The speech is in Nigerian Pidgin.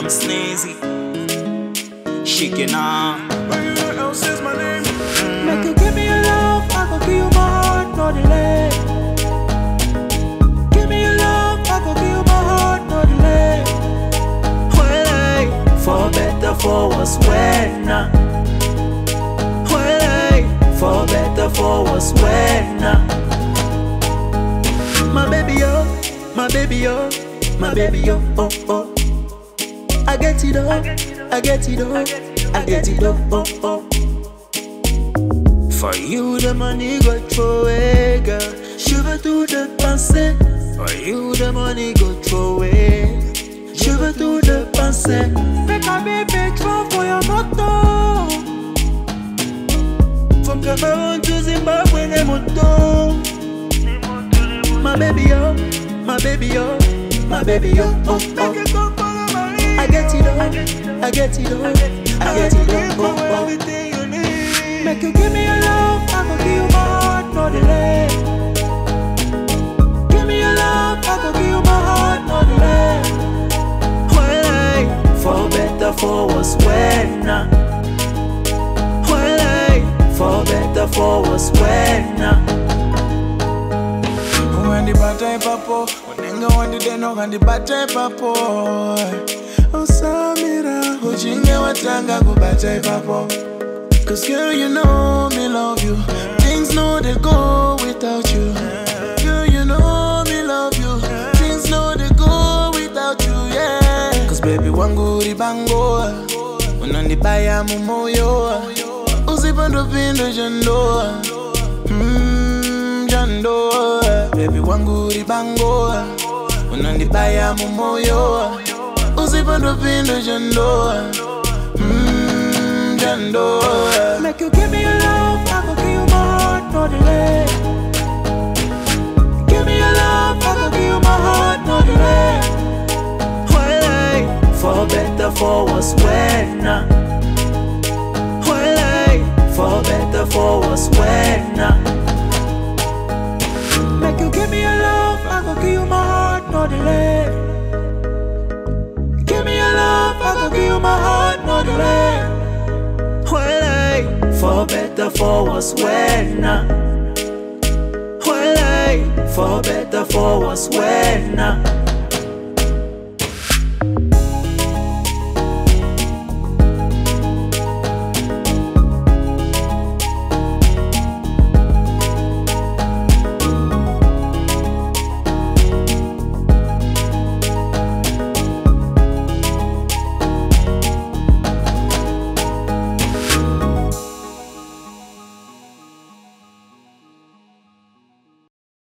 Sneezy. Shaking on. else is my name. Make you give me your love, I go give you my heart, no delay. Give me your love, I go give you my heart, no delay. Well, I, for better, for worse, when nah. Well, I, for better, for worse, when nah. My baby, oh, my baby, oh, my baby, oh, oh, oh. I get it, oh, I get it, oh, I get it, oh, oh, oh. For you, the money go throw away, girl. Shiver to the passé. For you, the money go throw away. Shiver to the passé. Make a baby throw for your moto. From Cameroon to Zimbabwe, ne moto. My baby, oh, my baby, oh, my baby, oh, oh, Make oh. you come follow my lead. I get it, oh, I get it, oh, I get it, oh, oh, oh. everything you need. Make you give me your love, I go give you my heart, no delay. Give me your love, I go give you my heart, no delay. Well, I, for better, for worse, when nah. Well, I, for better, for worse, when nah. When the bata papo, unenga wandi deno kandi bata papo. Osamira, ujinge watanga kubata papo. Cause girl, you know me love you. Things know they go without you. Girl, you know me love you. Things know they go without you, yeah. Cause baby, wangu ribango. Unanibaya mumoyo. Usipando pindo jando. Mm, jando. Baby, wangu ribango. Unanibaya mumoyo. Usipando pindo jando. Mm, jando. Make you give me your love, I go give you my heart, no delay. Give me your love, I go give you my heart, no delay. Well, I, for better, for worse, when nah. Well, I, for better, for worse, when nah. Make you give me your love, I go give you my heart, no delay. Give me your love, I go give you my heart, no delay. Well, I, for better, for worse, when nah. Well, I, for better, for worse, when nah.